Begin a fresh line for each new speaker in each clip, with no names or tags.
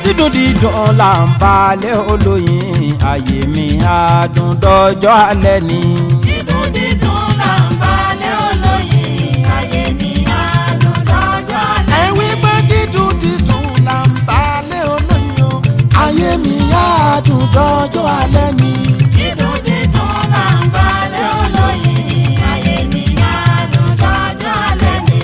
dídùn dídùn là ń balẹ̀ olóyin ayé mi adùn dọjọ́ alẹ́ ni.
dídùn dídùn là ń balẹ̀ olóyin ayé mi adùn dọ́jọ́ alẹ́.
ẹ wí pé dídùn dídùn là ń balẹ̀ olóyin o ayé mi á dùn dọ́jọ́ alẹ́ ni.
dídùn dídùn là ń balẹ̀ olóyin ayé mi adùn dọ́jọ́ alẹ́ ni.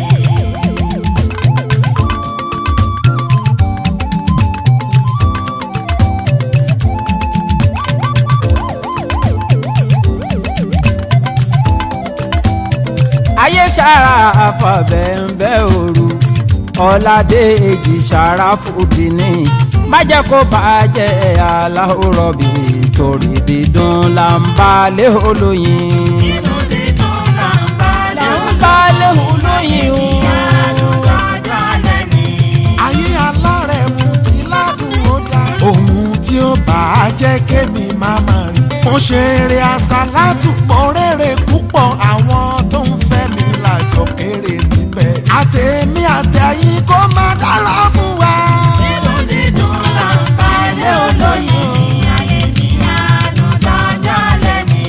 ayé sára àfàbẹ̀ǹbẹ̀ òru ọ̀làdé èjì sára fòdì ní má jẹ́ kó bàjẹ́ aláwòrán bí torí dídùn là ń balẹ̀ olóyin.
dídùn dídùn là ń balẹ̀
là ń balẹ̀ olóyin o.
adùn dọ́jọ́ alẹ́ ni.
ayé alárẹ̀ mu ti ládùn ó dá. ohun tí ó bá a jẹ́ kémi máa ma rí. mo ṣe eré àsálàtù pọ̀ rere púpọ̀ àwọn tó ń fẹ́ mi lájọ kéré níbẹ̀. àtẹ̀mí àtẹ̀yìn kó má dára fún wa.
dídùn dídùn là ń balẹ̀ olóyin ayé mi adùn dọ́jọ́ alẹ́ ni.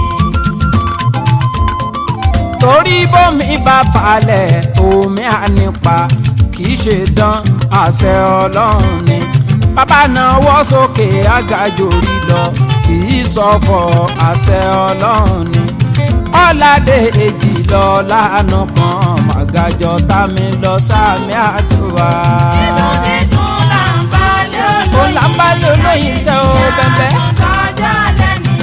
torí bómi bá balẹ̀ omi á nípa kì í ṣe dán àṣẹ ọlọ́run ni bàbá náwó sókè àgàjòrí lọ kì í sọ̀fọ̀ àṣẹ ọlọ́run ni ọ̀làdé èjì lọ lánà kan màgàjọ tàmí lọ sàmì àdúrà.
dídùn dídùn là ń balẹ̀ olóyin.
ó làbálẹ̀ olóyin ṣe ó bẹ́ẹ̀
dọ́jọ́ alẹ́ ni.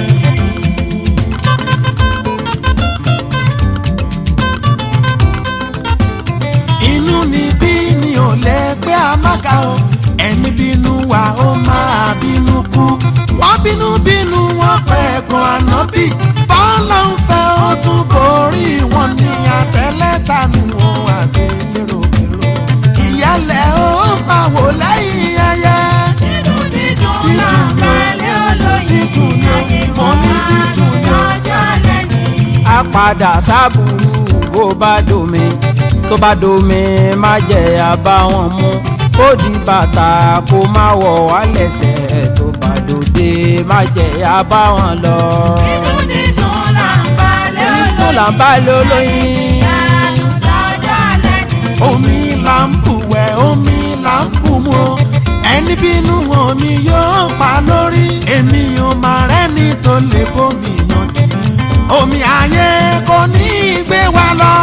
inú ni bí ni ò lẹ́gbẹ́ amága o ẹni bínú wa ó máa bínú kú wọ́n bínú bínú wọn pẹ̀gàn ànábì bọ́lá ń fẹ́ ó tún borí wọn ní àtẹ́lẹ́tànù wọn àgbélérògbèrò ìyálẹ̀ ó máa wò lẹ́yìn ẹyẹ
dídùn dídùn là ń balẹ̀ olóyin.
dídùn ni
ayé
mo ní dídùn ni
dọ́jọ́ alẹ́ ni.
a padà sábùrú bó bá domi tó bá domi má jẹ́ àbáwọn mú kó di bàtà kó má wọ̀ wá lẹ́sẹ̀ tó bá dòde má jẹ́ àbáwọn lọ.
dídùn dídùn là ń balẹ̀ olóyin.
tó là ń bá lólóyin.
adùn dọ́jọ́ alẹ́ ni.
omi là ń bù wẹ̀ omi là ń bù mu o ẹni bínú omi yóò pa lórí èmi ò máa rẹ́ni tó lè bómi yanjú omi ayé kò ní í gbé wa lọ.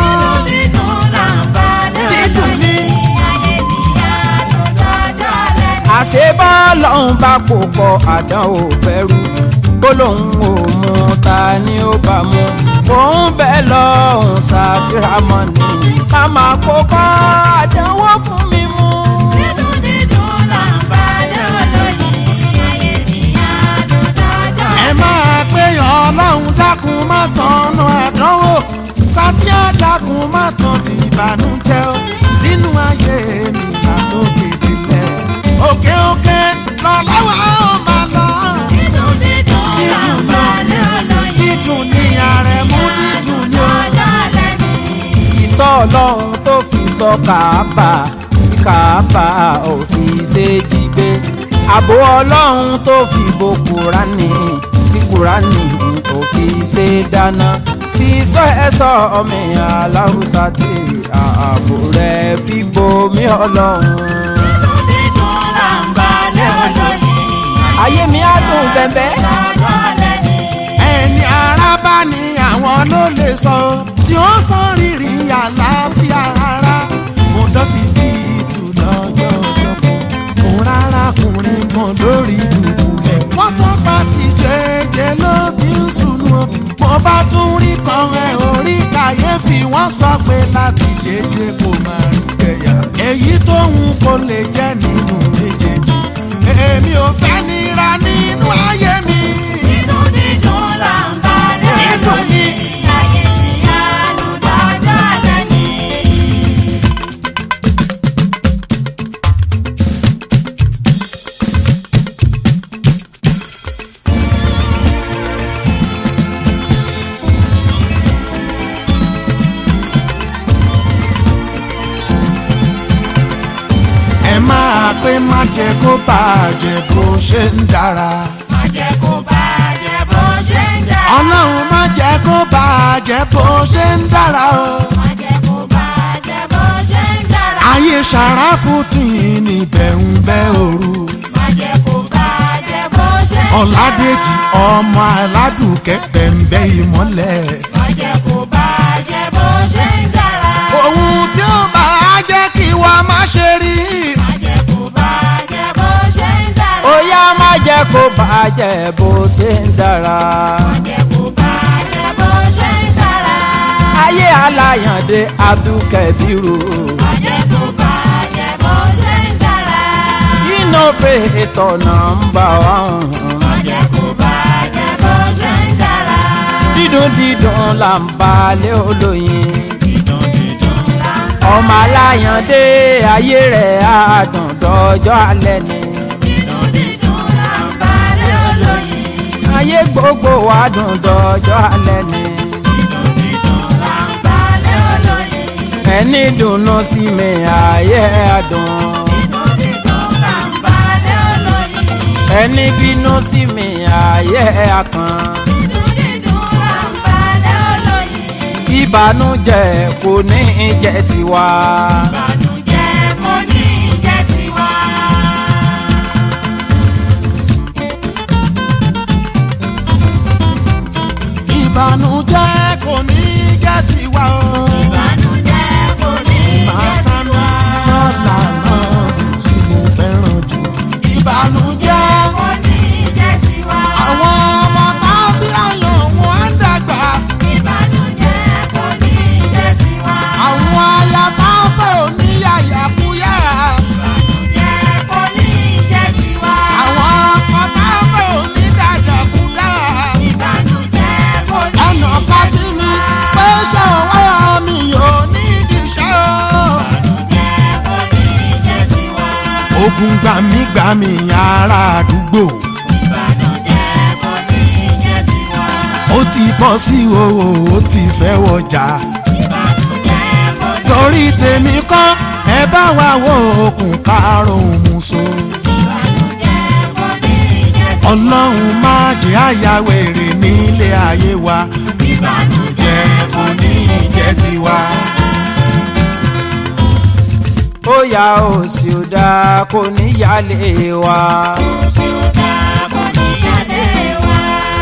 dídùn là ń balẹ̀
dídùn
olóyin.
ni
ayé mi adùn dọ́jọ́ alẹ́ ni.
àṣé bọ́ọ̀lọ́hún bá kó pọ̀ àdánwò fẹ́rù gbólóhùn ò mú ta ni ó bá mú òun bẹ́ẹ̀ lọ́hùn sátìrámọ́ ni ká máa kó kọ́ àdánwò fún mi mú.
dídùn dídùn là ń balẹ̀ olóyin. ayé mi adùn dọ́jọ́
ẹ
alẹ́ ni.
máa pé ọlọ́run dákun má tọ̀nà àdánwò sátíà dákun má tàn ti ìbànújẹ́ o sínú ayé mi látòkè délẹ̀ òkè òkè lọ́lọ́wọ́ ó máa lọ.
dídùn dídùn là ń balẹ̀ olóyin.
dídùn ní àrẹ̀mú dídùn ní o.
dọ́jọ́ alẹ́ ni.
ìsọ ọlọ́run tó fi sọ kàábà tí kàábà ò fi ṣe jí gbé ààbò ọlọ́run tó fi bo kúránì tí kúránì ò fi ṣe dáná fi sọ ẹ̀sọ́ ọmọ aláwùsá tí ààbò rẹ̀ fi bomi ọlọ́run.
dídùn dídùn là ń balẹ̀ olóyin.
ayé mi á dùn bẹ́ẹ̀
dọ́jọ́ alẹ́ ni.
ẹni ara bá ní àwọn ló lè sọ tí ó sọ rírì àlàáfíà ara mo dọ́sí bí ìtù lọ́jọ́ ọjọ́bọ̀ mo rárá kùnrin kan lórí dùbúlẹ̀ wọ́n sọ pé ti jẹ́jẹ́ ló ti ń sùnú o mo bá tún rí kan ẹ̀ orí kàyéfì wọ́n sọ pé láti jẹ́jẹ́ kò máa rí gẹ̀yà èyí tóun kò lè jẹ́ nínú méjèèjì èmi ò fẹ́ nira nínú ayé mi.
dídùn dídùn là ń balẹ̀
Dídùn ni.
olóyin. ayé mi adùn dọ́jọ́ alẹ́ ni.
ẹ máa pé pé má jẹ́ kó bàjẹ́ bó ṣe ń dára.
má jẹ́ kó bàjẹ́ bó ṣe ń dára.
ọlọ́run má jẹ́ kó bàjẹ́ bó ṣe ń dára o.
má jẹ́ kó bàjẹ́ bó ṣe ń dára.
ayé ṣàràfùtìn níbẹ̀ ń bẹ́ òru.
má jẹ́ kó bàjẹ́ bó ṣe ń dára.
ọ̀làdèjì ọmọ aládùnkẹ́ bẹ̀ǹbẹ̀ ìmọ́lẹ̀.
má jẹ́ kó bàjẹ́ bó ṣe ń dára.
ohun tí ó bá jẹ́ kí wa má ṣe rí.
má jẹ́ kó bàjẹ́ bó ṣe ń dára.
ó yá má jẹ́ kó bàjẹ́ bó ṣe ń dára.
má jẹ́ kó bàjẹ́ bó ṣe ń dára.
ayé aláyàndé abdulkabiru
má jẹ́ kó bàjẹ́ bó ṣe ń dára.
innovator number one.
má jẹ́ kó bàjẹ́ bó ṣe ń dára.
dídùn dídùn là ń balẹ̀ olóyin.
dídùn dídùn là ń
ọmọ aláyàndé ayé rẹ̀ àdùn dọ́jọ́ alẹ́ ni.
dídùn dídùn là ń balẹ̀ olóyin.
ayé gbogbo wa dùn dọ́jọ́ alẹ́ ni.
dídùn dídùn là ń balẹ̀ olóyin.
ẹni dùnnú sí mi ayé àdùn.
dídùn dídùn là ń balẹ̀ olóyin.
ẹni bínú sí mi ayé àkàn.
dídùn dídùn là ń balẹ̀ olóyin.
ìbànújẹ́ kò ní í jẹ́ tiwa.
ìbànújẹ́ kò ní jẹ́ tiwa.
ìbànújẹ́ kò ní jẹ́ tiwa o.
ìbànújẹ́ kò ní
máa
jẹ́
sánú
tiwa.
lọ́lànà tí mo fẹ́ràn jù. ìbànújẹ́
kò ní jẹ́ tiwa.
àwọn ọmọ tábí àlọ́ wọn á dàgbà.
ìbànújẹ́ kò ní jẹ́ tiwa.
àwọn aya tá a fẹ́ oníyàyà fúyà.
ìbànújẹ́ kò ní jẹ́ tiwa.
àwọn ọkọ tá a fẹ́ onídàdàkúdà.
ìbànújẹ́ kò ní
ẹnà ká sí mi pé ṣé ọwọ́ mi yóò ní ìdíṣẹ́ o.
ìbànújẹ́ kò ní jẹ́ tiwa.
ogun gbàmígbàmí ará àdúgbò
ìbànújẹ́ kò ní jẹ́ tiwa.
ó ti bọ́ sí òwò ó ti fẹ́ wọjà
ìbànújẹ́ kò ní
torí tèmi kọ́ ẹ bá wa wo okùn karùn-ún muso
ìbànújẹ́ kò ní jẹ́ tiwa.
ọlọ́run má jẹ́ àyàwèrè nílé ayé wa ìbànújẹ́ kò ní jẹ́ tiwa.
ó yá òsì ò dáa kò ní yálé wa.
Òṣì ò dáa kò ní yálé wa.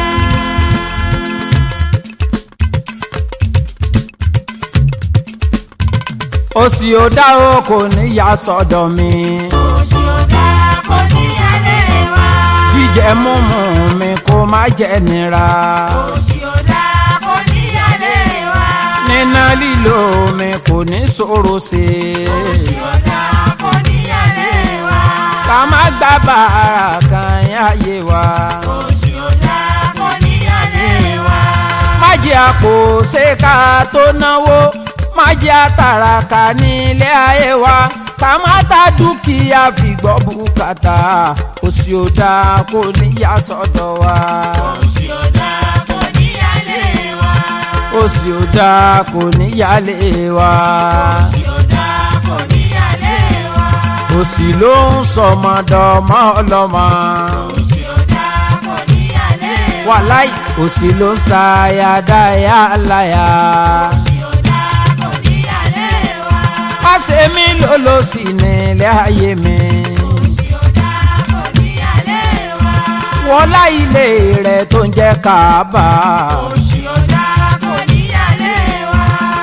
òsì ò dáa o kò ní yá sọ́dọ̀ mi.
Òṣì ò dáa kò ní yálé wa.
jíjẹ múmu mi kó má jẹ́ nira.
Òṣì ò dáa kò ní yálé wa.
níná lílo mi kò ní ṣòro sí i.
Òṣì ò dáa kò ní yálé wa.
ká má gbá bàárà kan yáyé wa.
Òṣì ò dáa kò ní yálé wa.
má jẹ́ àpò ṣé ká tó náwó má jẹ́ àtàràkà nílé ayé wa ká má ta dúkìá fi gbọ́ bùkátà òsì ò dáa kò ní yá sọ́dọ̀ wa.
Òṣì ò dáa kò ní yálé wa.
òsì ò dáa kò ní yálé wa.
Òṣì ò dáa kò ní yálé wa.
òsì ló ń sọmọdọmọ ọlọmọ.
Òṣì ò dáa kò ní yálé wa.
wàláì òsì ló ń ṣàyàdáyà láyà.
Òṣì ò dáa kò ní yálé wa.
má ṣe mí lólòsì nílé ayé mi.
Òṣì ò dáa kò ní yálé wa.
wọlá ilé rẹ̀ tó ń jẹ́ kábà.
Òṣì ò dáa kò ní yálé wa.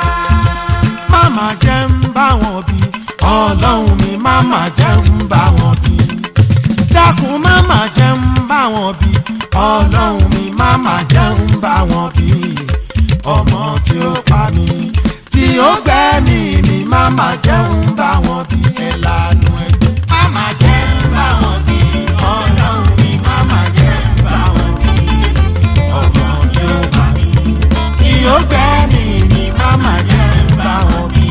máma jẹ́ ń bá wọn bí ọlọ́run mi máma jẹ́ ń bá wọn bí dákun máma jẹ́ ń bá wọn bí ọlọ́run mi máma jẹ́ ń bá wọn bí ọmọ tí ó pa mí tí ó gbẹ́mí mi máma jẹ́ ń bá wọn bí ẹ lanu ẹgbẹ́ máma jẹ́ ń bá wọn bí ọlọ́run mi máma jẹ́ ń bá wọn bí ọmọ tí ó pa mí tí ó gbẹ́mí mi máma jẹ́ ń bá wọn bí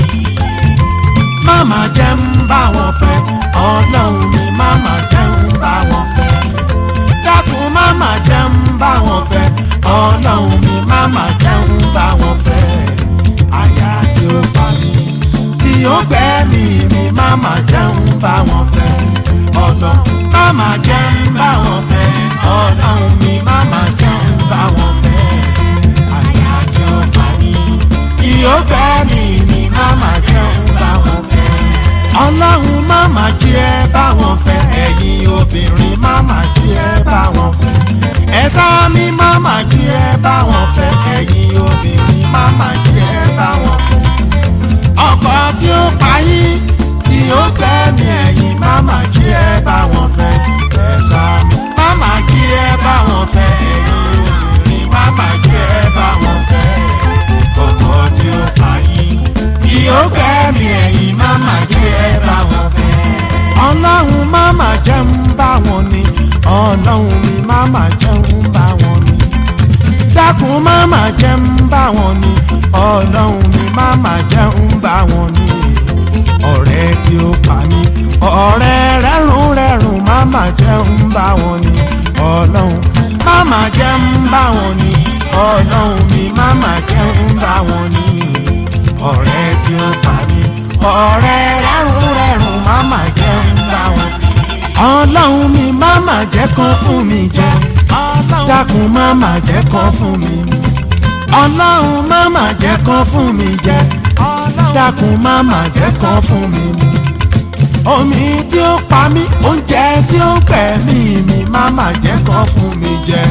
máma jẹ́ ń bá wọn fẹ́ ọlọ́run mi máma jẹ́ ń bá wọn fẹ́ dákun máma jẹ́ ń bá wọn fẹ́ ọlọ́run mi máma jẹ́ ń bá wọn fẹ́ aya tí ó pa mí tí ó gbẹ́mí mi máma jẹ́ ń bá wọn fẹ́ lọ máma jẹ́ ń bá wọn fẹ́ ọlọ́run mi máma jẹ́ ń bá wọn fẹ́ àyà tí ó pa mí tí ó gbẹ́ mi ni máma jẹ́ ń bá wọn fẹ́ ọlọ́run máma jẹ́ bá wọn fẹ́ ẹ̀yin obìnrin máma jẹ́ bá wọn fẹ́ ẹ̀sà mi máma jẹ́ bá wọn fẹ́ ẹ̀yin obìnrin máma jẹ́ bá wọn fẹ́ ọkọ tí ó payín tí ó gbẹ̀mí ẹ̀yìn máma jí ẹ bá wọn fẹ́ ẹ̀sà mi máma jí ẹ bá wọn fẹ́ ẹ̀yìn obìnrin máma jí ẹ bá wọn fẹ́ ọkọ tí ó payín tí ó gbẹ̀mí ẹ̀yìn máma jí ẹ bá wọn fẹ́ ọlọ́run máma jẹ́ ń bá wọn ni ọlọ́run mi máma jẹ́ ń bá wọn ni dákun máma jẹ́ ń bá wọn ni ọlọ́run mi máma jẹ́ ń bá wọn ni ọ̀rẹ́ tí ó pa mí ọ̀rẹ́ rẹ́rùn rẹ́rùn máma jẹ́ ń bá wọn ni ọlọ́run máma jẹ́ ń bá wọn ni ọlọ́run mi máma jẹ́ ń bá wọn ni ọ̀rẹ́ tí ó pa mí ọ̀rẹ́ rẹ́rùn rẹ́rùn máma jẹ́ ń bá wọn ni ọlọ́run mi máma jẹ́ kán fún mi jẹ dákun máma jẹ́ kán fún mi mu ọlọ́run máma jẹ́ kán fún mi jẹ dákun máma jẹ́ kán fún mi mu omi tí ó pa mí oúnjẹ tí ó gbẹ̀mí mi máma jẹ́ kán fún mi jẹ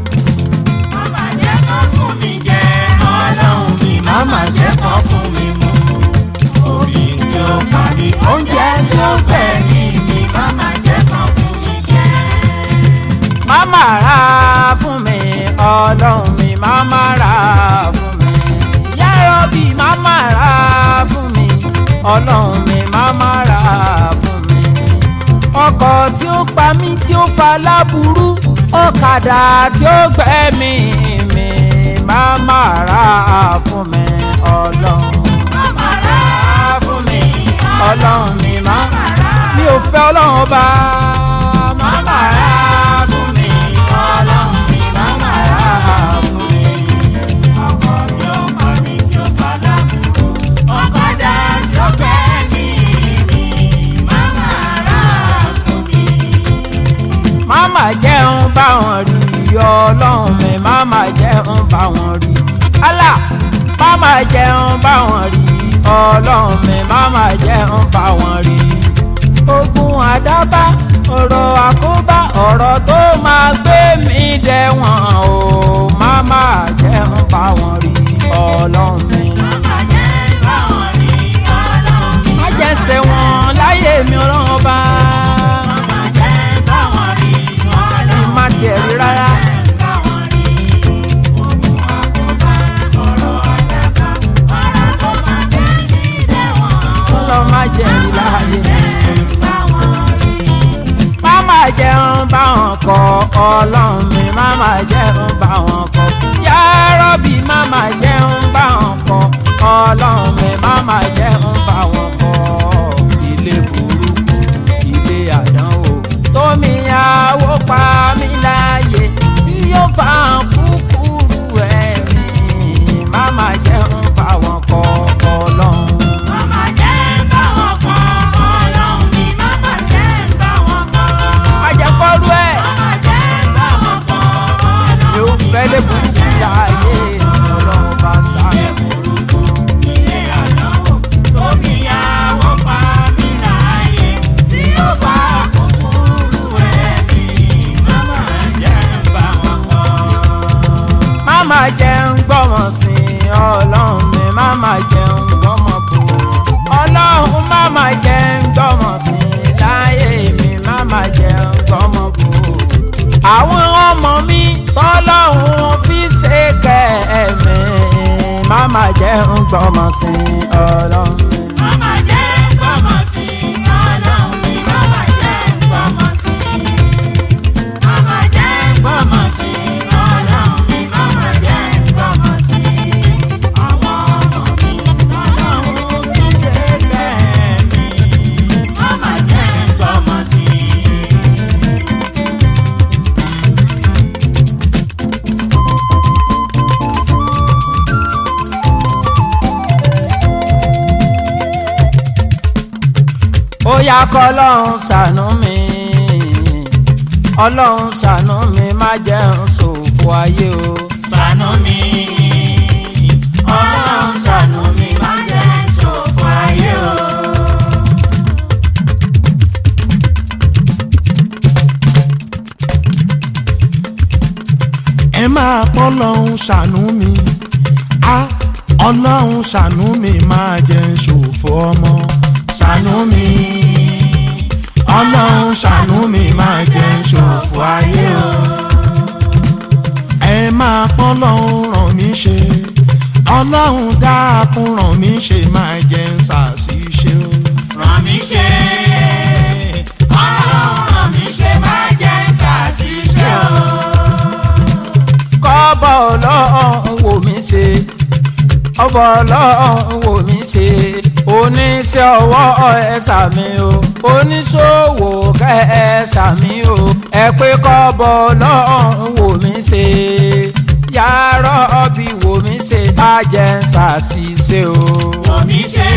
Màmá jẹ́ kó fún mi jẹ ọlọ́run mi.
máma jẹ́ kán fún mi mu omi tí ó pa mí oúnjẹ tí ó gbẹ̀mí mi
Màmá jẹ́ kó fún mi jẹ.
máma ra fún mi ọlọ́run mi máma ra fún mi yárọ́bì máma ra fún mi ọlọ́run mi máma ra fún mi ọkọ̀ tí ó pa mí tí ó fa láburú ọ̀kadà tí ó gbẹ̀mí mi máma ra fún mi ọlọ́run
Màmá rà
fún mi ọlọ́run mi máa
Màmá rà
mi ò fẹ́ ọlọ́run ọba máma ra fún mi ọlọ́run mi máma ra fún mi.
ọkọ̀ tí ó pa mí tí ó fa lábùrú. Ọ̀kadà tí ó gbé mi mi. Màmá rà fún mi.
máma jẹun báwọn rí ọlọ́run mi máma jẹun báwọn rí Allah máma jẹun báwọn rí ọlọ́run mi máma jẹun báwọn rí ogun àdábá ọ̀rọ̀ àkóbá ọ̀rọ̀ tó máa gbé mi dẹ̀wọ̀n o máma jẹun báwọn rí ọlọ́run mi.
Màmá jẹ́ báwọn rí ọlọ́run mi.
má jẹ́ ṣẹ̀wọ̀n láyé mi ọlọ́run ọba
Màmá jẹ́ báwọn rí ọlọ́run mi.
má tiẹ̀ rí rárá.
Báwọn rí ogun àkóbá ọ̀rọ̀ àdàbà ọ̀rọ̀ tó máa gbé mi dẹ̀wọ̀n.
ọlọ́run má jẹ́ rí láyé mi.
Báwọn rí.
máma jẹun báwọn kọ ọlọ́run mi máma jẹun báwọn kọ yárọ́bì máma jẹun báwọn kọ ọlọ́run mi máma jẹun báwọn kọ ilé burúkú ilé àdánwò tómi àwọ̀ pa mí láàyè tí yóò fa kúkúrú ẹ̀mí máma jẹun báwọn kọ ọlọ́run.
Màmá jẹ́ báwọn kọ́ ọlọ́run mi. Màmá jẹ́ báwọn kọ́.
má jẹ́ kọ́rú ẹ̀.
Màmá jẹ́ báwọn kọ́ ọlọ́run
mi ò fẹ́ lè burúkú láàyè ọlọ́run bá sáré.
ilé àdánwò tómi àwọ̀ pa mí láàyè tí ó fa kúkúrú ẹ̀mí. Màmá jẹ́ báwọn kọ́.
máma jẹun gbọ́mọ̀ sí i ọlọ́run mi máma jẹun gbọ́mọ̀ bò ọlọ́run máma jẹun gbọ́mọ̀ sí i láyé mi máma jẹun gbọ́mọ̀ bò àwọn ọmọ mi tọ́lọ́run fi ṣe kẹ́ẹ̀mí máma jẹun gbọ́mọ̀ sí i ọlọ́run mi.
Màmá jẹ́ gbọ́mọ̀ sí i, ọlọ́run mi. Màmá jẹ́ gbọ́mọ̀ sí i. Màmá jẹ́ gbọ́mọ̀ sí i, ọlọ́run mi. Màmá jẹ́ gbọ́mọ̀ sí i. Àwọn ọmọ mi, ọlọ́run fi ṣe bẹ́ẹ̀ mi. Màmá jẹ́ gbọ́mọ̀ sí i.
ó yá kọ́lọ́run ṣàánú mi ọlọ́run ṣàánú mi má jẹun ṣòfò ayé o.
ṣàánú mi ọlọ́run ṣàánú mi má jẹ́ ṣòfò ayé o.
ẹ máa pọ́ lọ́hún ṣàánú mi á ọlọ́hún ṣàánú mi máa jẹ́ ṣòfò ọmọ ṣàánú mi ọlọ́hún ṣàánú mi máa jẹ́ ṣòfò ayé o ẹ máa pọ́ lọ́hún ràn mí ṣe ọlọ́hún dákun ràn mí ṣe máa jẹ́ ṣàṣìṣe o.
ràn mí ṣe ọlọ́run ràn mí ṣe má jẹ́ ṣàṣìṣe o.
kọ́bọ̀ ọlọ́run wò mí ṣe ọbọ̀ ọlọ́run wò mí ṣe oníṣẹ́ ọwọ́ ẹ̀sà mi o oníṣòwò kẹ́ẹ̀sà mi o ẹ pé kọ́bọ̀ ọlọ́run wò mí ṣe yàrá ọbí wò mí ṣe má jẹ́ ń ṣàṣìṣe o.
wò mí ṣe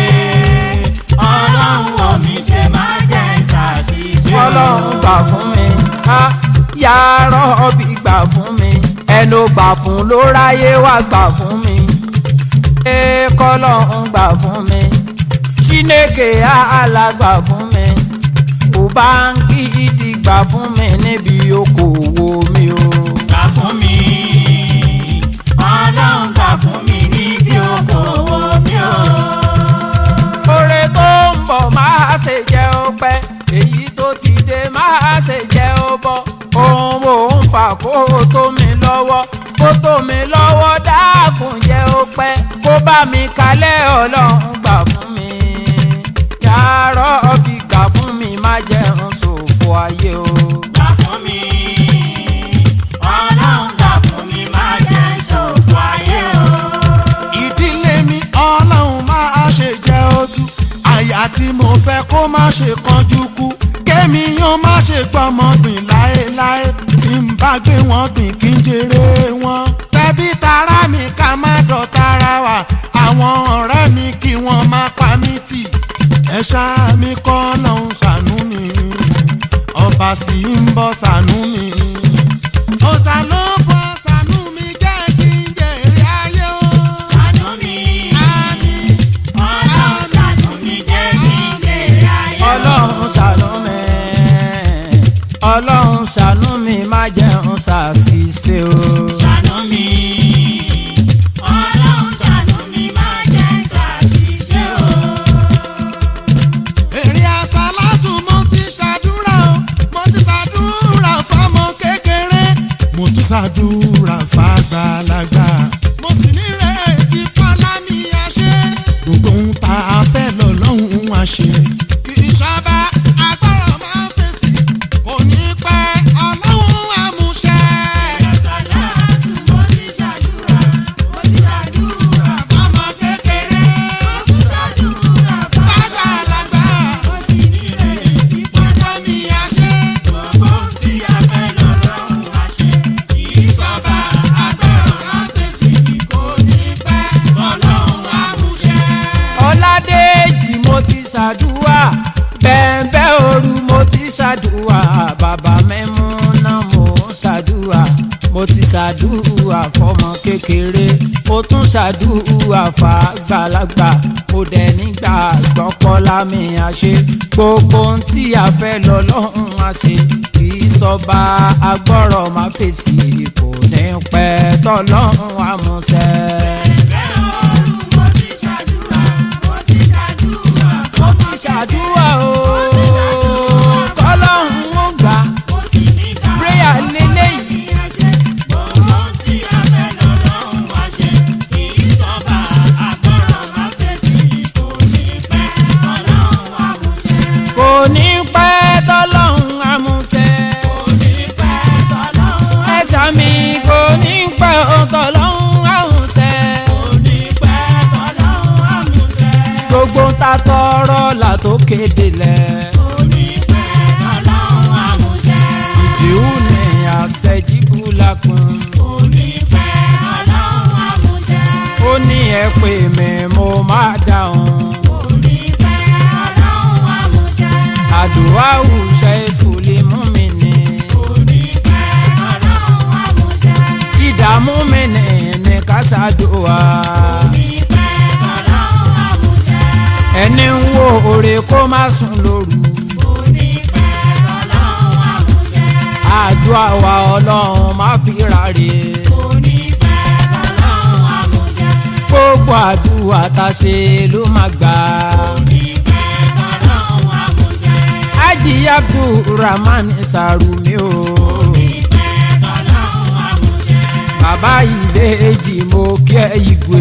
ọlọ́run wò mí ṣe má jẹ́ ṣàṣìṣe o.
ọlọ́run gbà fún mi á yàrá ọbí gbà fún mi ẹnu gbà fún ló ráyé wá gbà fún mi ẹ kọ́lọ́run gbà fún mi chineke àhàlà gbà fún mi òbáǹkì ìdí gbà fún mi níbi okòwò mi o.
gbà fún mi ọlọ́run gbà fún mi níbi okòwò mi o.
oore tó ń bọ̀ máa ṣe jẹ́ ó pẹ́ èyí tó ti dé máa ṣe jẹ́ ó bọ̀ ohun mò ń fà kó tó mi lọ́wọ́ kó tó mi lọ́wọ́ dákun jẹ́ ó pẹ́ kó bá mi kalẹ̀ ọlọ́run gbà fún mi yàrá ọbí gbà fún mi má jẹun ṣòfò ayé o.
gbà fún mi ọlọ́run gbà fún mi má jẹ́ ṣòfò ayé o.
ìdílé mi ọlọ́run máa ṣe jẹ́ ojú àyà tí mo fẹ́ kó má ṣe kanjú kú kémi yóò má ṣe gbọ́mọ gbìn láéláé tí n bá gbé wọn gbìn kí n jèrè wọn. tẹbí tará mi ká má dọ̀tara wa àwọn ọ̀rẹ́ mi kí wọ́n má pa mí tì ẹ ṣáá mi kọ́ lọ́hún ṣàánú mi ọba sì ń bọ̀ ṣàánú mi. ọ̀sà ló bọ̀ ṣàánú mi jẹ́ kí n jèrè ayé o.
ṣàánú mi ọlọ́run ṣàánú mi jẹ́ kí n jèrè ayé o.
ọlọ́run ṣàánú mi ọlọ́run ṣàánú mi má jẹun ṣàṣìṣe o.
ṣàánú mi ọlọ́run ṣàánú mi má jẹ́ ṣàṣìṣe o.
èrè àsálàtù mo ti ṣàdúrà o mo ti ṣàdúrà fámọ kékeré mo tún ṣàdúrà fàgbàlagbà mo sì nírètí kọ́lá mi àṣẹ gbogbo ohun tá a fẹ́ lọ lọ́hùn-ún àṣẹ kì í ṣọba agbára máa ń fèsì kò ní pẹ́ ọlọ́run àmúṣẹ.
Àsàlátù mo ti ṣàdúrà, mo ti ṣàdúrà
fámọ kékeré
mo ti ṣàdúrà
fàgbàlagbà
mo sì nírètí
gbogbo mi àṣẹ.
gbogbo tí a fẹ́ lọ́rùn àṣẹ. Kì í
Ìsọba agbára àfẹsí kò ní pẹ́ ọlọ́run àmúṣẹ.
ọládèjì mo ti ṣàdúrà bẹ́ẹ̀bẹ́ òru mo ti ṣàdúrà bàbá mẹ́múná mo ń ṣàdúrà mo ti ṣàdúrà fọmọ kékeré mo tún ṣàdúrà fàgbàlagbà mo dẹ̀ nígbà gbọ́pọ́lá mi àṣẹ gbogbo ohun tí a fẹ́ lọ lọ́hùn àṣẹ kì í sọba agbọ́rọ̀ má fèsì kò ní pẹ́ tọ́lọ́hùn àmúṣẹ.
bẹ́ẹ̀ ooru mo ti ṣàdúrà, mo ti ṣàdúrà
mo ti ṣàdúrà o kọ́lọ́hún ó gbà
mo sì nígbà
prayer lélẹ́yìí
ní àṣẹ. Gbogbo tí a fẹ́ lọ́rùn àṣẹ. Kì í sọ́ba àgbọ̀rọ̀ má fèsì kò ní pẹ́ ọlọ́run àmúṣẹ.
kò ní pẹ́ tọ́lọ́hún àmúṣẹ
Kò ní pẹ́ tọ́lọ́run
ẹ̀sà mi kò ní pẹ́ tọ́lọ́hún àmúṣẹ
Kò ní pẹ́ tọ́lọ́run àmúṣẹ.
gbogbo ń ta tọrọ là tó kéde lẹ̀
Kò ní pẹ́ tọ́lọ́run àmúṣẹ.
ìdíwù ní àṣẹjíbù lákùn
Kò ní pẹ́ tọ́lọ́run àmúṣẹ.
ó ní ẹ pè mí mo máa dáhùn
Kò ní pẹ́ tọ́lọ́run àmúṣẹ.
àdúrà òṣè ìfúlẹ̀ mú mi ní.
Kò
kásádùá.
Onípẹ́ tọ́lọ́run àmúṣẹ.
ẹni ń wo òre kó má sùn lóru.
Onípẹ́ tọ́lọ́run àmúṣẹ.
àdúrà wa ọlọ́run má fi ráre.
Onípẹ́ tọ́lọ́run àmúṣẹ.
gbogbo àdúrà tá a ṣe ló máa gbà.
Onípẹ́ tọ́lọ́run àmúṣẹ.
ájì abdulrahman sàrùmí o.
Onípẹ́ tọ́lọ́run àmúṣẹ.
bàbá ìbejì mo kí ẹ ìgwè.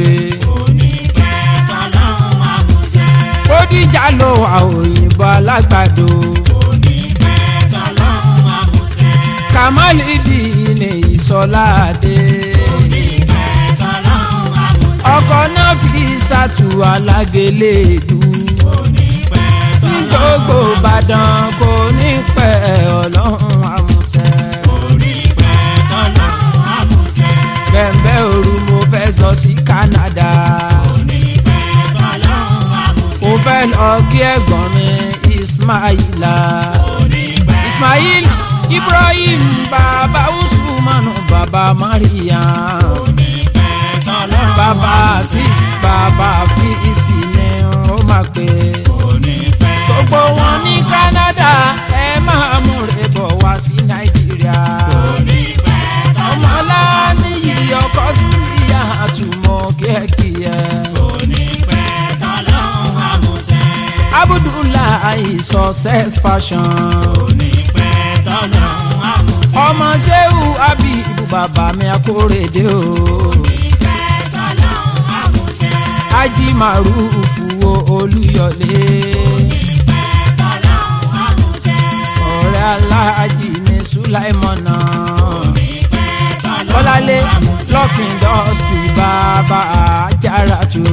Onípẹ́ tọ́lọ́run àmúṣẹ.
bódìjà ló wà òyìnbó alágbàdo.
Onípẹ́ tọ́lọ́run àmúṣẹ.
kàmálìdì ní ìsọ̀láde.
Onípẹ́ tọ́lọ́run àmúṣẹ.
ọkọ̀ náà fi ṣàtú alágélédú.
Onípẹ́
ní gbogbo ìbàdàn kò ní pẹ́ ọlọ́run àmúṣẹ.
Onípẹ́ tọ́lọ́run àmúṣẹ.
bẹ́ẹ̀ òru mo fẹ́ lọ sí Canada.
Onípẹ́ tọ́lọ́run àmúṣẹ.
mo fẹ́ lọ kí ẹ̀gbọ́n mi Ismaila.
Onípẹ́
Ismail Ibrahim bàbá Usman bàbá Mariam.
onípẹ́ tọ́lọ́run
bàbá sis bàbá fíìsì ni ó máa pè é.
onípẹ́
gbogbo wọn ní Canada ẹ máa múre bọ̀ wá sí Nàìjíríà.
onípẹ́
ọmọlá níyì ọkọ súnìyà àtúmọ̀ kíákíá.
onípẹ́ tọ́lọ́run àmúṣẹ.
Abdullahi success fashion.
onípẹ́ tọ́lọ́run àmúṣẹ.
ọmọ Ṣéhù Abibu bàbá mi akórèdé o.
onípẹ́ tọ́lọ́run àmúṣẹ.
Ají Màrúfù wo Olúyọ̀lé.
onípẹ́ tọ́lọ́run àmúṣẹ.
ọ̀rẹ́ aláàjì mi Sùláìmọ̀nà.
onípẹ́ tọ́lọ́run
Bọ́lálé
àmúṣẹ.
Lock Industry bàbá Àjàràtù.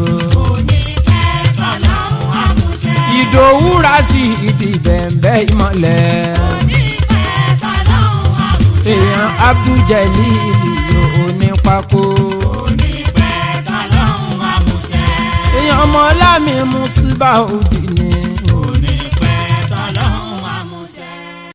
onípẹ́ tọ́lọ́run àmúṣẹ.
Ìdòwú Rásì ìdí bẹ̀m̀bẹ̀ ìmọ̀lẹ̀.
onípẹ́ tọ́lọ́run àmúṣẹ.
èèyàn Abdul-Jalil onípákó.
onípẹ́ tọ́lọ́run àmúṣẹ.
èèyàn ọmọlámi Musibah òdì